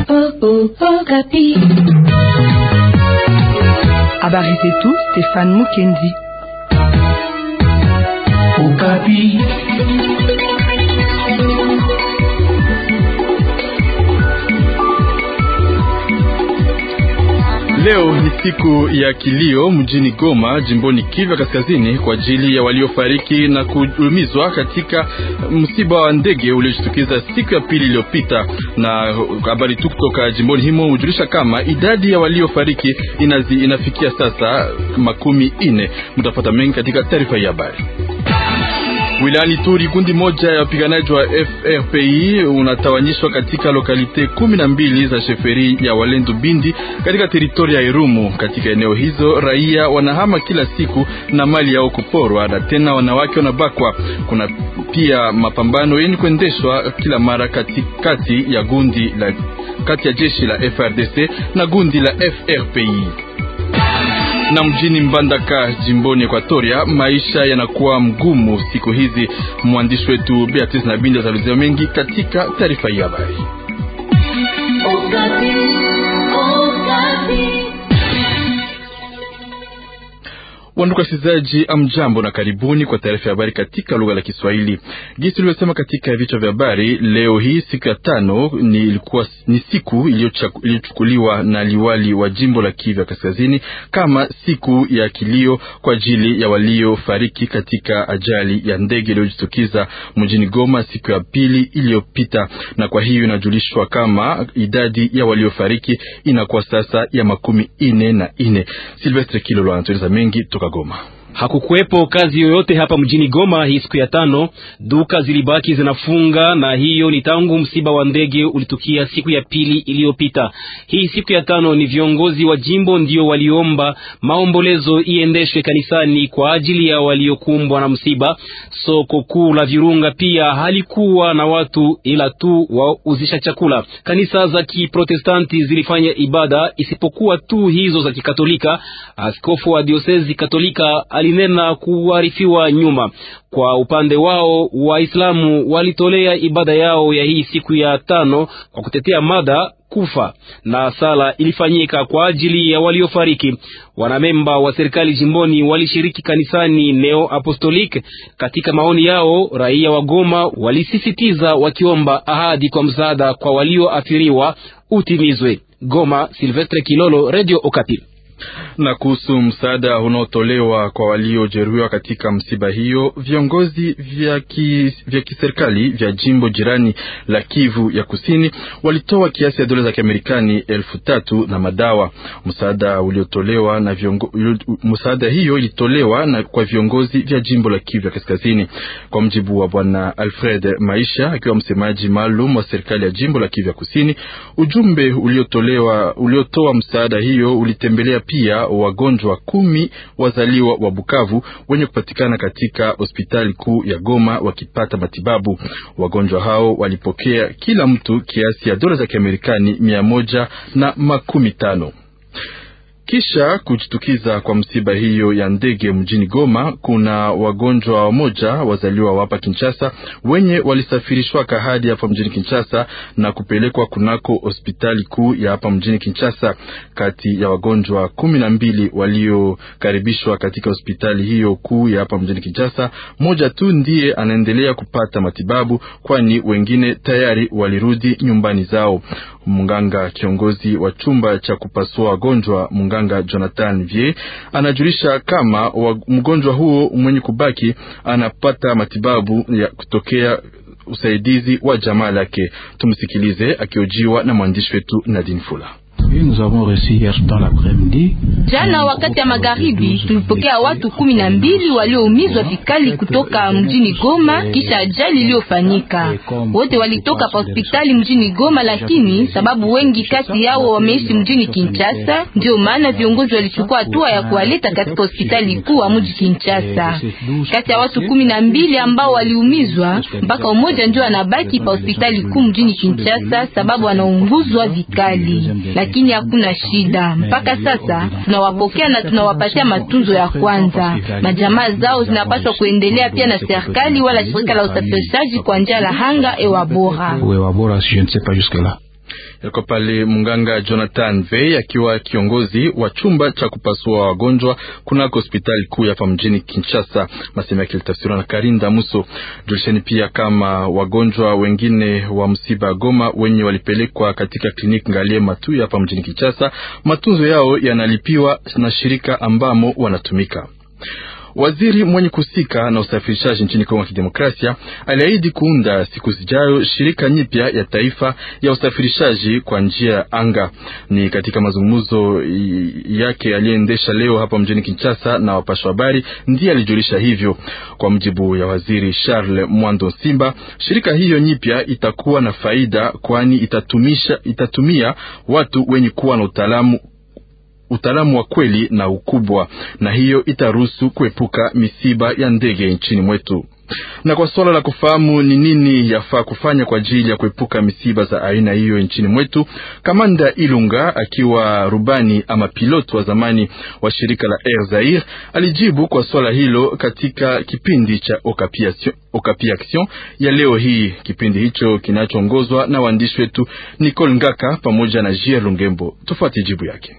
Habari zetu Stefan Mukendi. Okapi. Leo ni siku ya kilio mjini Goma, jimboni Kivu Kaskazini, kwa ajili ya waliofariki na kuumizwa katika msiba wa ndege uliojitukiza siku ya pili iliyopita. Na habari tu kutoka jimboni himo hujulisha kama idadi ya waliofariki inazi, inafikia sasa makumi ine. Mtapata mengi katika taarifa hii habari. Wilayani Turi, kundi moja ya wapiganaji wa FRPI unatawanyishwa katika lokalite kumi na mbili za sheferi ya Walendu Bindi katika teritoria ya Irumu. Katika eneo hizo raia wanahama kila siku na mali yao kuporwa na tena wanawake wanabakwa. Kuna pia mapambano yenye kuendeshwa kila mara katikati ya gundi la kati ya jeshi la FRDC na gundi la FRPI na mjini Mbandaka jimboni Ekwatoria, maisha yanakuwa mgumu siku hizi. Mwandishi wetu Beatrice Nabindi atalizia mengi katika taarifa hii habari. Wandugu wasikilizaji, amjambo na karibuni kwa taarifa ya habari katika lugha la Kiswahili. Jinsi tulivyosema katika vichwa vya habari, leo hii siku ya tano ni, ilikuwa, ni siku iliyochukuliwa na liwali wa jimbo la Kivu ya Kaskazini kama siku ya kilio kwa ajili ya waliofariki katika ajali ya ndege iliyojitukiza mjini Goma siku ya pili iliyopita, na kwa hiyo inajulishwa kama idadi ya waliofariki inakuwa sasa ya makumi ine na ine. Silvestre Kilolo anatueleza mengi toka Goma. Hakukuwepo kazi yoyote hapa mjini Goma hii siku ya tano. Duka zilibaki zinafunga, na hiyo ni tangu msiba wa ndege ulitukia siku ya pili iliyopita. Hii siku ya tano ni viongozi wa jimbo ndio waliomba maombolezo iendeshwe kanisani kwa ajili ya waliokumbwa na msiba. Soko kuu la Virunga pia halikuwa na watu ila tu wauzisha chakula. Kanisa za Kiprotestanti zilifanya ibada isipokuwa tu hizo za Kikatolika. Askofu wa diosezi Katolika alinena kuarifiwa nyuma. Kwa upande wao Waislamu walitolea ibada yao ya hii siku ya tano kwa kutetea mada kufa na sala ilifanyika kwa ajili ya waliofariki. Wanamemba wa serikali jimboni walishiriki kanisani Neo Apostolic. Katika maoni yao, raia wa Goma walisisitiza wakiomba ahadi kwa msaada kwa walioathiriwa utimizwe. Goma, Silvestre Kilolo, Radio Okapi na kuhusu msaada unaotolewa kwa waliojeruhiwa katika msiba hiyo, viongozi vya, ki, vya kiserikali vya jimbo jirani la Kivu ya Kusini walitoa kiasi ya dola za Kiamerikani elfu tatu na madawa. Msaada uliotolewa na viongo, msaada hiyo ilitolewa na kwa viongozi vya jimbo la Kivu ya Kaskazini, kwa mjibu wa bwana Alfred Maisha akiwa msemaji maalum wa serikali ya jimbo la Kivu ya Kusini. Ujumbe uliotolewa uliotoa msaada hiyo ulitembelea pia wagonjwa kumi wazaliwa wa Bukavu wenye kupatikana katika hospitali kuu ya Goma wakipata matibabu. Wagonjwa hao walipokea kila mtu kiasi ya dola za Kiamerikani mia moja na makumi tano. Kisha kujitukiza kwa msiba hiyo ya ndege mjini Goma, kuna wagonjwa wamoja wazaliwa hapa Kinshasa wenye walisafirishwaka hadi hapa mjini Kinshasa na kupelekwa kunako hospitali kuu ya hapa mjini Kinshasa. Kati ya wagonjwa kumi na mbili waliokaribishwa katika hospitali hiyo kuu ya hapa mjini Kinshasa, moja tu ndiye anaendelea kupata matibabu, kwani wengine tayari walirudi nyumbani zao. Mganga kiongozi wa chumba cha kupasua wagonjwa mganga Jonathan Vie anajulisha kama wa, mgonjwa huo mwenye kubaki anapata matibabu ya kutokea usaidizi wa jamaa lake. Tumsikilize akiojiwa na mwandishi wetu Nadine Fula. Jana wakati ya magharibi tulipokea watu kumi na mbili walioumizwa vikali kutoka mjini Goma kisha ajali iliyofanyika. Wote walitoka pa hospitali mjini Goma, lakini sababu wengi kati yao wameishi mjini Kinshasa, ndio maana viongozi walichukua hatua ya kuwaleta katika hospitali kuu wa mji Kinshasa. Kati ya watu kumi na mbili ambao waliumizwa, mpaka umoja ndio anabaki pa hospitali kuu mjini Kinshasa sababu anaunguzwa vikali lakini hakuna shida. Mpaka sasa tunawapokea na tunawapatia matunzo ya kwanza. Majamaa zao zinapaswa kuendelea pia na serikali wala shirika la usafirishaji kwa njia la hanga ewa bora. Yako pale mganga Jonathan Vey akiwa kiongozi wa chumba cha kupasua wagonjwa kunako hospitali kuu hapa mjini Kinshasa. Masemo yake litafsiriwa na Karinda Muso. Julisheni pia kama wagonjwa wengine wa msiba Goma wenye walipelekwa katika kliniki Ngalie Matuya hapa mjini Kinshasa, matunzo yao yanalipiwa na shirika ambamo wanatumika. Waziri mwenye kusika na usafirishaji nchini Kongo ya Kidemokrasia aliahidi kuunda siku zijayo shirika nyipya ya taifa ya usafirishaji kwa njia ya anga. Ni katika mazungumzo yake aliyeendesha leo hapa mjini Kinshasa na wapasha habari, ndiye alijulisha hivyo. Kwa mjibu ya waziri Charles Mwando Simba, shirika hiyo nyipya itakuwa na faida, kwani itatumisha itatumia watu wenye kuwa na utaalamu utaalamu wa kweli na ukubwa, na hiyo itaruhusu kuepuka misiba ya ndege nchini mwetu. Na kwa suala la kufahamu ni nini yafaa kufanya kwa ajili ya kuepuka misiba za aina hiyo nchini mwetu, kamanda Ilunga akiwa rubani ama pilot wa zamani wa shirika la Air Zaire alijibu kwa swala hilo katika kipindi cha Okapi Action ya leo hii. Kipindi hicho kinachoongozwa na waandishi wetu Nicole Ngaka pamoja na Jier Lungembo. Tufuate jibu yake.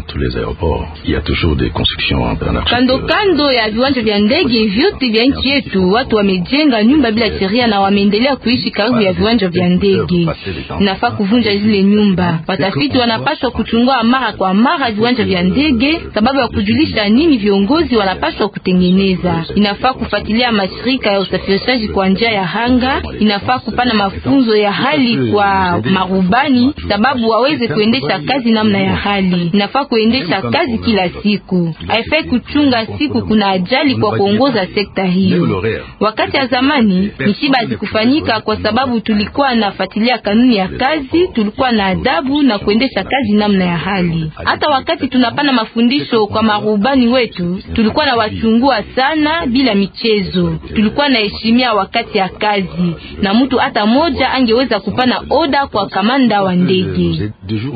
Kando kando ya viwanja vya ndege vyote vya nchi yetu watu wamejenga nyumba bila sheria na wameendelea kuishi karibu ya viwanja vya ndege. Inafaa kuvunja zile nyumba. Watafiti wanapaswa kuchungua mara kwa mara viwanja vya ndege, sababu ya kujulisha nini viongozi wanapaswa kutengeneza. Inafaa kufuatilia mashirika ya usafirishaji kwa njia ya hanga. Inafaa kupana mafunzo ya hali kwa marubani, sababu waweze kuendesha kazi namna ya hali. Inafaa kuendesha kazi kila siku, haifai kuchunga siku kuna ajali kwa kuongoza sekta hiyo. Wakati ya zamani misiba hazikufanyika kwa sababu tulikuwa nafuatilia kanuni ya kazi, tulikuwa na adabu na kuendesha kazi namna ya hali. Hata wakati tunapana mafundisho kwa marubani wetu, tulikuwa na wachungua sana bila michezo, tulikuwa na heshimia wakati ya kazi, na mtu hata moja angeweza kupana oda kwa kamanda wa ndege.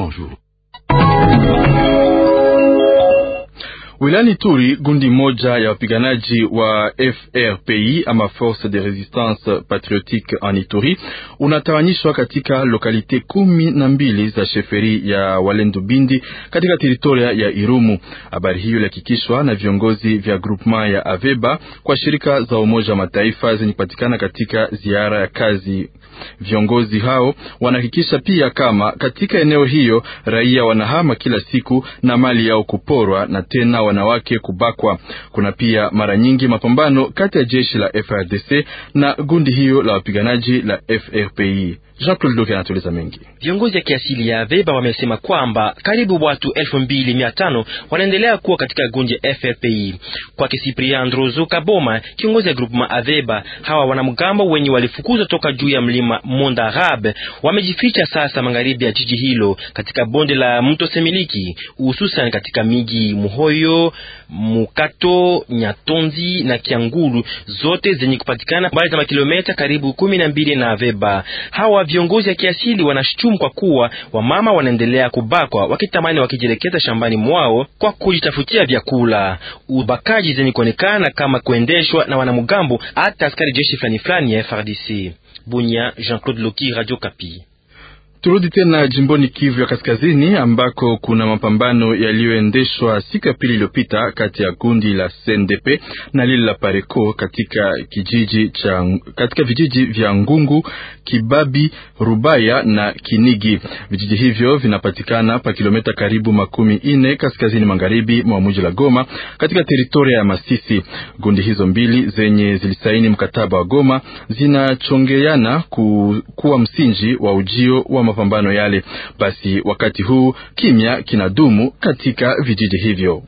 Wilayani Turi, gundi moja ya wapiganaji wa FRPI ama Force de Resistance Patriotique en Ituri unatawanyishwa katika lokalite kumi na mbili za sheferi ya Walendu Bindi katika teritoria ya Irumu. Habari hiyo ilihakikishwa na viongozi vya groupement ya Aveba kwa shirika za Umoja wa Mataifa zenye kupatikana katika ziara ya kazi. Viongozi hao wanahakikisha pia kama katika eneo hiyo raia wanahama kila siku na mali yao kuporwa na tena wanawake kubakwa. Kuna pia mara nyingi mapambano kati ya jeshi la FRDC na gundi hiyo la wapiganaji la FRPI. Jean-Claude Loke anatueleza mengi. Viongozi ya kiasili ya Aveba wamesema kwamba karibu watu elfu mbili mia tano wanaendelea kuwa katika gundi ya FRPI. Kwake Cyprien Ndrozo Kaboma, kiongozi ya groupement Aveba, hawa wanamgambo wenye walifukuzwa toka juu ya mlima Mondarab wamejificha sasa magharibi ya jiji hilo katika bonde la mto Semiliki, hususan katika miji Muhoyo, Mukato, Nyatonzi na Kiangulu, zote zenye kupatikana mbali za makilometa karibu kumi na mbili na Aveba. Hawa viongozi ya kiasili wanashutumu kwa kuwa wamama wanaendelea kubakwa wakitamani wakijielekeza shambani mwao kwa kujitafutia vyakula. Ubakaji zenye kuonekana kama kuendeshwa na wanamgambo hata askari jeshi fulani fulani ya FRDC. Bunya, Jean-Claude Loki, Radio Kapi. Turudi tena jimboni Kivu ya Kaskazini ambako kuna mapambano yaliyoendeshwa siku ya pili iliyopita kati ya kundi la CNDP na lile la Pareco katika kijiji cha katika vijiji vya Ngungu, Kibabi, Rubaya na Kinigi. Vijiji hivyo vinapatikana pa kilomita karibu makumi ine kaskazini magharibi mwa mji la Goma katika teritoria ya Masisi. Gundi hizo mbili zenye zilisaini mkataba wa Goma zinachongeana ku, kuwa msingi wa ujio wa mapambano yale. Basi wakati huu kimya kinadumu katika vijiji hivyo.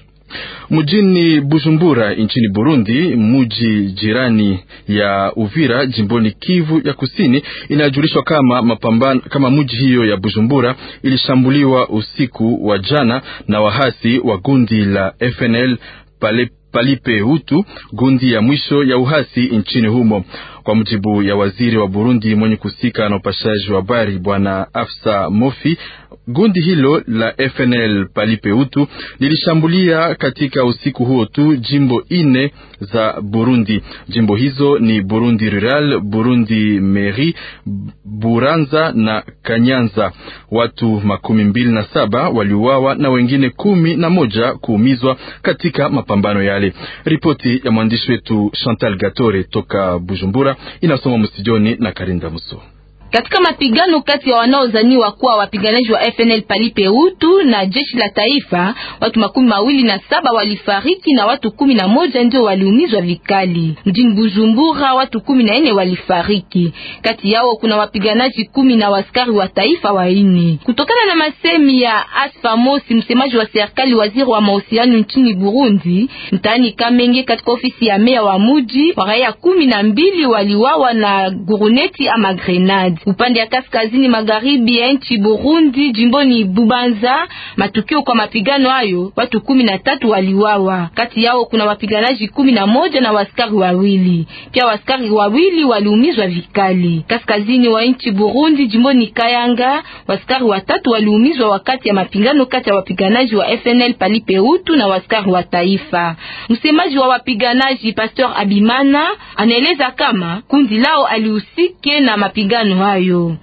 Mjini Bujumbura nchini Burundi, mji jirani ya Uvira jimboni Kivu ya Kusini, inajulishwa kama mapambano kama mji hiyo ya Bujumbura ilishambuliwa usiku wa jana na wahasi wa gundi la FNL pale Palipe Hutu, gundi ya mwisho ya uhasi nchini humo. Kwa mujibu ya waziri wa Burundi mwenye kusika na upashaji wa habari bwana Afsa Mofi, Gundi hilo la FNL Palipeutu lilishambulia katika usiku huo tu jimbo ine za Burundi. Jimbo hizo ni Burundi Rural, Burundi Meri, Buranza na Kanyanza. Watu makumi mbili na saba waliuawa na wengine kumi na moja kuumizwa katika mapambano yale. Ripoti ya mwandishi wetu Chantal Gatore toka Bujumbura inasoma msijoni na Karinda Muso. Katika mapigano kati ya wanaozaniwa kuwa wapiganaji wa FNL Palipeutu na jeshi la taifa, watu makumi mawili na saba walifariki na watu kumi na moja ndio waliumizwa vikali. Mjini Bujumbura watu kumi na nne walifariki, kati yao kuna wapiganaji kumi na waskari wa taifa waine. Kutokana na masemi ya Asfa Mosi, msemaji wa serikali, waziri wa mahusiano nchini Burundi, mtaani Kamenge, katika ofisi ya meya wa muji, wa raia kumi na mbili waliwawa na guruneti ama grenade upande ya kaskazini magharibi ya nchi Burundi, jimboni Bubanza. Matukio kwa mapigano hayo, watu kumi na tatu waliwawa, kati yao kuna wapiganaji kumi na moja na waskari wawili. Pia waskari wawili waliumizwa vikali. Kaskazini wa nchi Burundi, jimboni Kayanga, waskari watatu waliumizwa wakati ya mapigano kati ya wapiganaji wa FNL Palipeutu na waskari wa taifa. Msemaji wa wapiganaji Pastor Abimana anaeleza kama kundi lao alihusike na mapigano hayo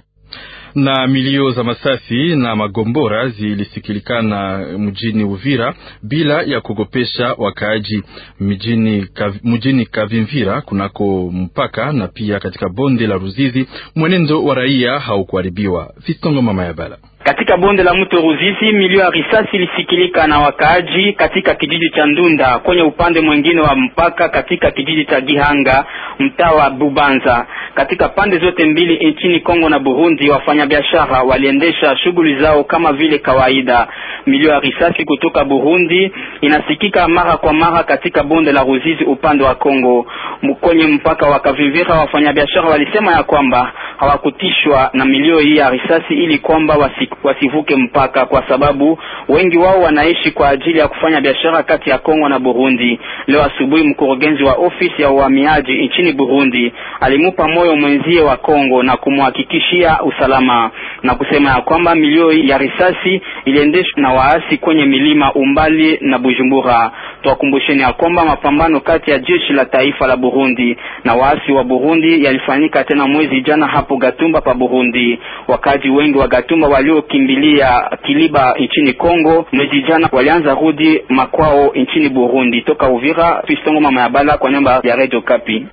na milio za masasi na magombora zilisikilikana mjini Uvira bila ya kuogopesha wakaaji mjini, kav, mjini Kavimvira kunako mpaka na pia katika bonde la Ruzizi. Mwenendo wa raia haukuharibiwa. Fistongo mama ya bala katika bonde la mto Ruzizi milio ya risasi ilisikilika na wakaaji katika kijiji cha Ndunda kwenye upande mwingine wa mpaka katika kijiji cha Gihanga mtaa wa Bubanza. Katika pande zote mbili nchini Kongo na Burundi, wafanyabiashara waliendesha shughuli zao kama vile kawaida. Milio ya risasi kutoka Burundi inasikika mara kwa mara katika bonde la Ruzizi upande wa Kongo. Kwenye mpaka wa Kavivira, wafanyabiashara walisema ya kwamba hawakutishwa na milio hii ya risasi ili kwamba wasi wasivuke mpaka kwa sababu wengi wao wanaishi kwa ajili ya kufanya biashara kati ya Kongo na Burundi. Leo asubuhi, mkurugenzi wa ofisi ya uhamiaji nchini Burundi alimupa moyo mwenzie wa Kongo na kumhakikishia usalama na kusema ya kwamba milio ya risasi iliendeshwa na waasi kwenye milima umbali na Bujumbura. Tuwakumbusheni ya kwamba mapambano kati ya jeshi la taifa la Burundi na waasi wa Burundi yalifanyika tena mwezi jana hapo Gatumba pa Burundi. Wakazi wengi wa Gatumba waliokimbilia Kiliba nchini Kongo mwezi jana walianza rudi makwao nchini Burundi. Toka Uvira, Fistongo mama ya bala kwa nyumba ya Radio Kapi.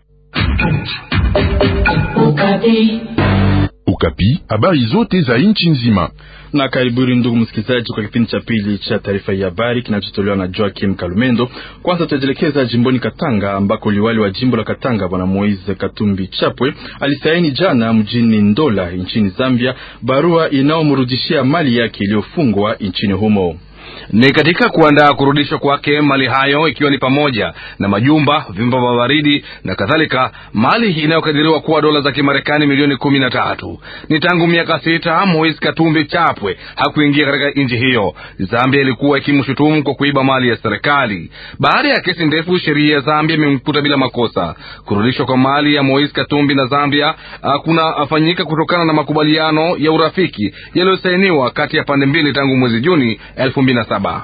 Ukapi, habari zote za nchi nzima. Na karibuni ndugu msikilizaji, kwa kipindi cha pili cha taarifa ya habari kinachotolewa na Joakim Kalumendo. Kwanza tutajielekeza jimboni Katanga ambako liwali wa jimbo la Katanga bwana Moise Katumbi Chapwe alisaini jana mjini Ndola nchini Zambia barua inayomrudishia mali yake iliyofungwa nchini humo ni katika kuandaa kurudishwa kwake mali hayo ikiwa ni pamoja na majumba, vyumba vya baridi na kadhalika, mali inayokadiriwa kuwa dola za Kimarekani milioni kumi na tatu. Ni tangu miaka sita Moise Katumbi Chapwe hakuingia katika nchi hiyo. Zambia ilikuwa ikimshutumu kwa kuiba mali ya serikali. Baada ya kesi ndefu, sheria ya Zambia imemkuta bila makosa. Kurudishwa kwa mali ya Moise Katumbi na Zambia kunafanyika kutokana na makubaliano ya urafiki yaliyosainiwa kati ya pande mbili tangu mwezi Juni elfu mbili na saba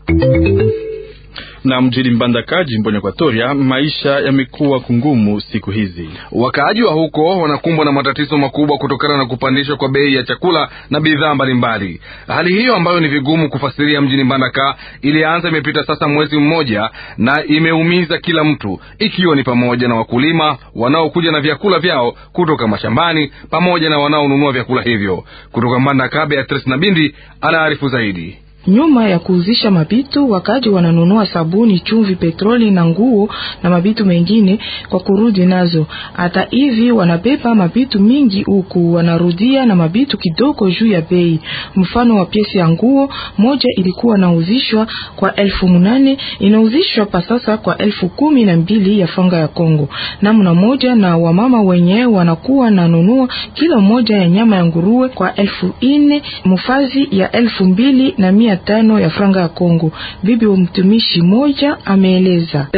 na mjini Mbandaka jimboni Ekwatoria, maisha yamekuwa kungumu siku hizi. Wakaaji wa huko wanakumbwa na matatizo makubwa kutokana na kupandishwa kwa bei ya chakula na bidhaa mbalimbali. Hali hiyo ambayo ni vigumu kufasiria mjini Mbandaka ilianza imepita sasa mwezi mmoja na imeumiza kila mtu, ikiwa ni pamoja na wakulima wanaokuja na vyakula vyao kutoka mashambani pamoja na wanaonunua vyakula hivyo kutoka Mbandaka. Beatrice Nabindi anaarifu zaidi. Nyuma ya kuuzisha mabitu, wakaji wananunua sabuni, chumvi, petroli na nguo na mabitu mengine kwa kurudi nazo. Hata hivi wanabeba mabitu mingi huku wanarudia na mabitu kidogo juu ya bei. Mfano wa piesi ya nguo moja ilikuwa nauzishwa kwa elfu munane inauzishwa pa sasa kwa elfu kumi na mbili ya fanga ya Kongo. Namna moja na wamama wenyewe wanakuwa nanunua kilo moja ya nyama ya nguruwe kwa elfu ine mufazi ya elfu mbili na mia mia tano ya franga ya Kongo. Bibi wa mtumishi moja ameeleza,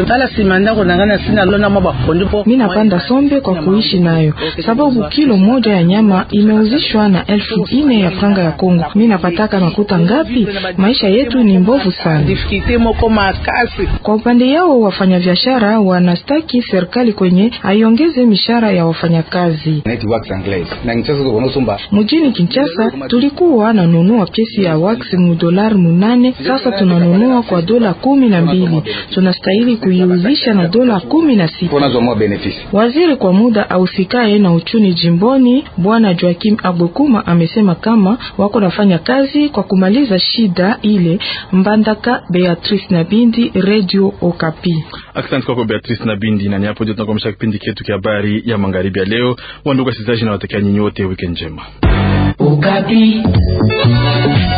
mimi napanda sombe kwa kuishi nayo, sababu kilo moja ya nyama imeuzishwa na elfu ine ya franga ya Kongo. Mimi napataka makuta ngapi? Maisha yetu ni mbovu sana. Kwa upande yao wafanyabiashara wanastaki serikali kwenye aiongeze mishahara ya wafanyakazi. Mjini Kinshasa tulikuwa nanunua piesi ya wax mu dolari munane, sasa tunanunua kwa dola kumi na mbili. Tunastahili kuiuzisha na dola kumi na sita. Waziri kwa muda ausikae na uchumi jimboni Bwana Joakim Agbokuma amesema kama wako nafanya kazi kwa kumaliza shida ile. Mbandaka Beatrice na Bindi, Radio Okapi. Asante kwako Beatrice na Bindi, na ni hapo ndio tunakomesha kipindi chetu cha habari ya magharibi ya leo. Wandugu wasikilizaji, na watakia nyinyi wote weekend njema. Okapi.